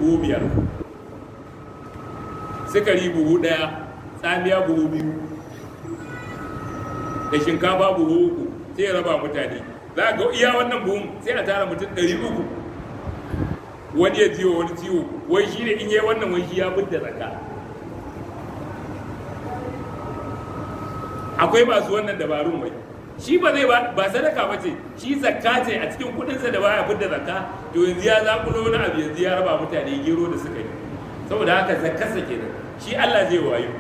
buhu biyar sukari buhu ɗaya tsamiya buhu biyu da shinkafa buhu uku sai ya raba mutane za ga iya wannan buhun sai a tara mutum ɗari uku wani ya ciwo wani ciwo wai shi ne in yi wannan wai shi ya fidda zaka akwai masu wannan dabarun wai shi ba zai ba sadaka ba ce shi zakka ce a cikin kudinsa da baya fidda zakka to yanzu ya zakulo wani abu yanzu ya raba mutane gero da suka yi saboda haka zakkarsa kenan shi Allah zai wayo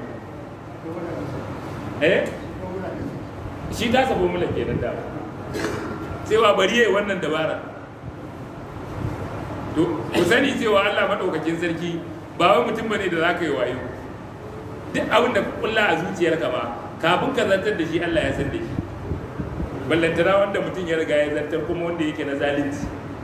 eh shi ta sabo mula kenan da cewa bari yayi wannan dabara to ku sani cewa Allah madaukakin sarki ba wai mutum bane da zaka yi wayo duk abin da kulla a zuciyarka ba kafin ka zartar da shi Allah ya san da shi ballantana wanda mutum ya riga ya zartar kuma wanda yake na zalunci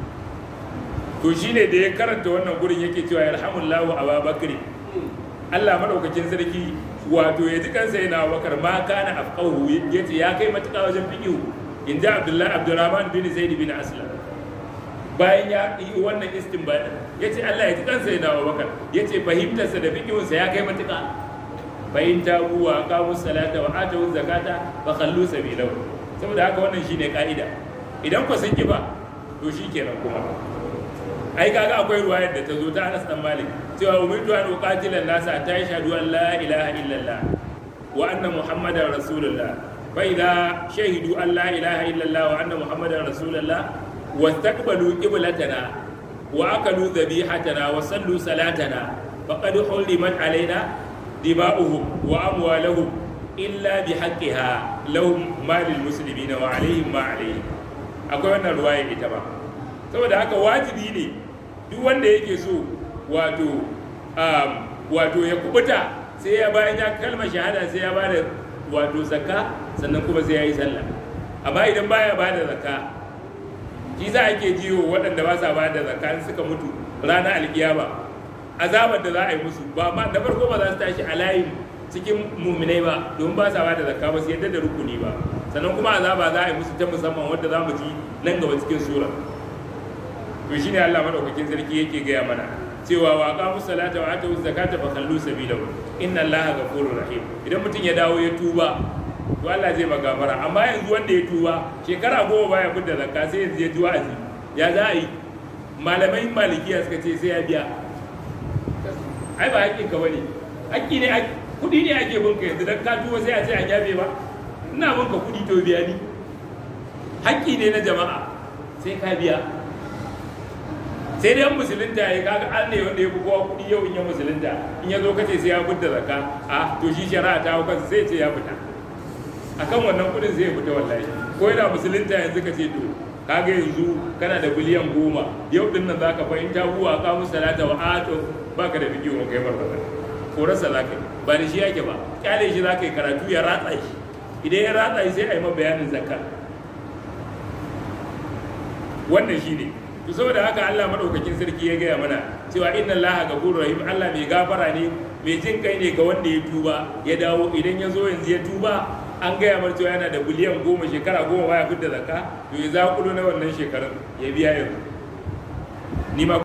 to shine da ya karanta wannan gurin yake cewa yarhamullahu ababakri Allah madaukakin sarki wato ya ji kansa yana bakar ma kana afqahu yace ya kai matuƙa wajen fiqhu in ji Abdullahi Abdurrahman bin Zaid bin Aslam bayan ya yi wannan istinbadi yace Allah ya ji kansa yana bakar yace fahimtarsa da fiqhunsa ya kai matuƙa bayin tabu wa aqamu salata wa atu zakata fa khallu sabilahu saboda haka wannan shine ka'ida idan ku sun ki ba to shikenan kuma ai kaga akwai ruwayar da ta zo ta Anas dan Malik cewa umirtu an uqatila nasa ta yashhadu an la ilaha illallah wa anna muhammadar rasulullah fa idza shahidu an la ilaha illallah wa anna muhammadar rasulullah wastaqbalu qiblatana wa akalu dhabihatana wa sallu salatana faqad hulimat alaina دماؤهم وأموالهم إلا بحقها لهم مال المسلمين وعليهم ما عليهم akwai wannan ruwaya ita ba saboda haka wajibi ne duk wanda yake so wato wato ya kubuta sai ya bayan ya kalmar shahada sai ya bada wato zakka sannan kuma sai ya yi sallah amma idan baya bada zakka shi za ake jiwo waɗanda ba sa bada zakka suka mutu ranar alkiyama azabar da za a yi musu ba ma da farko ba za su tashi a layin cikin muminai ba domin ba sa ba da zakka ba su yadda da rukuni ba sannan kuma azaba za a yi musu ta musamman wadda za mu ji nan gaba cikin sura to shine Allah madaukakin sarki yake gaya mana cewa wa qamu salata wa atu zakata fa khallu sabilahu inna Allaha ghafurur rahim idan mutum ya dawo ya tuba to Allah zai magafara amma yanzu wanda ya tuba shekara goma baya fidda zakka sai yanzu ya ji wa'azi ya za a yi malamai malikiya suka ce sai ya biya ai ba haƙƙin ka bane haƙƙi ne kuɗi ne ake bin ka yanzu dan ka tuwo sai a ce an yafe ba ina bin ka kuɗi to biya ni haƙƙi ne na jama'a sai ka biya sai dai musulunta ya kaga an ne wanda ya fi kowa kuɗi yau in ya musulunta in ya zo kace sai ya fita zakka a to shi shari'a ta hau kansa sai ce ya fita akan wannan kuɗin zai fita wallahi ko yana musulunta yanzu ka ce to kaga yanzu kana da biliyan goma yau din nan zaka fahimta buwa ka musu salata wa ato baka da bidiyo kai barbara korarsa za ka yi ba da shi yake ba kyale shi za ka yi karatu ya ratsa shi idan ya ratsa shi sai a yi ma bayanin zakka wannan shi ne to saboda haka Allah madaukakin sarki ya gaya mana cewa inna Allah ghafurur rahim Allah mai gafara ne mai jin kai ne ga wanda ya tuba ya dawo idan ya zo yanzu ya tuba an gaya mar cewa yana da biliyan goma shekara goma baya fitar zakka to ya zakulo na wannan shekarun ya biya yanzu ni ma